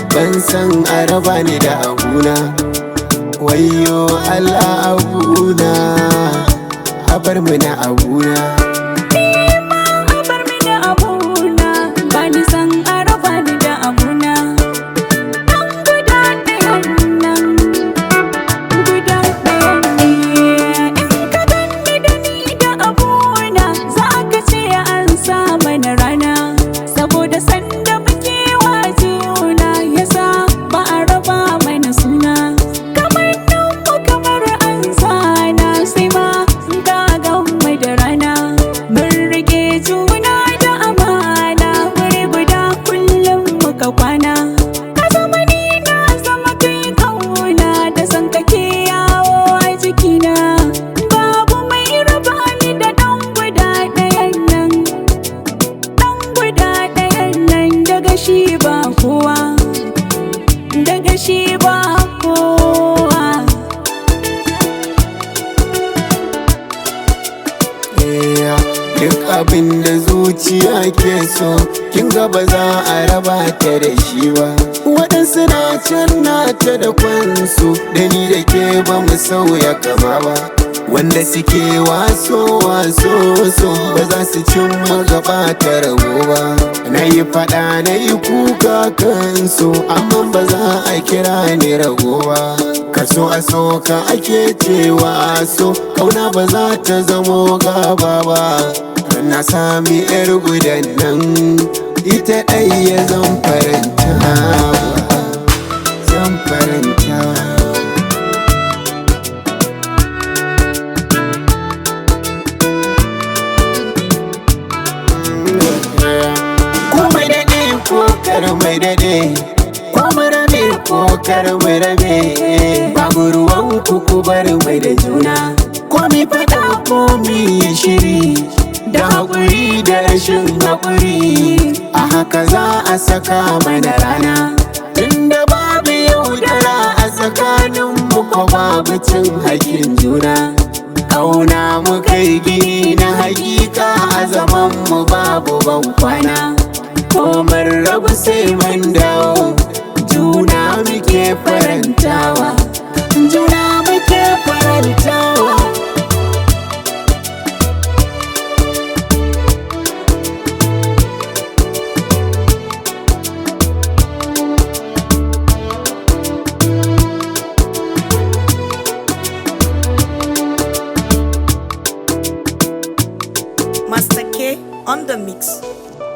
ban san araba ni da abuna wayo Allah abuna a bar mu na abuna a bar mini abuna ba ni san a raba ni da abuna dan guda ɗayan nan guda ɗayan ne in ka ganni da ni da abuna za ka ce an sa mana rana saboda sanda muke wa juna yasa ba a raba mana suna kamar mu kamar an sana sai ma ga mai da rana mun rike juna da amana wuri guda kullum muka kwana ka zama ni na zama kai kauna da san kake yawo a jikina babu mai raba ni da dan guda ɗayan nan dan guda ɗayan nan daga shi ba kowa daga shi ba kowa Yeah, duk abin da zuciya ke so kin ga ba za a raba ta da shi ba waɗansu na can na ta da kwansu da ni da ke ba mu sauya kama ba wanda suke waso waso so ba za su cin gaba ta rabo ba na yi faɗa na yi kuka kansu amma ba za a kira ni rago ba kaso a so ka ake cewa so kauna ba za ta zamo gaba ba na sami yar gudan nan ita ɗaya zan faranta zan faranta komai daɗe ko kar mai daɗe ko mu rabe ko kar mu rabe babu ruwan kuku bar mai da juna ko mi faɗa ko mi yi shiri da haƙuri da rashin haƙuri a haka za a saka mana rana inda babu yaudara a tsakanin mu ko babu cin haƙin juna Kauna mu kai gini na hakika a zaman mu babu ban kwana ko mun rabu sai mun dawo juna muke farantawa juna muke farantawa Master K on the mix.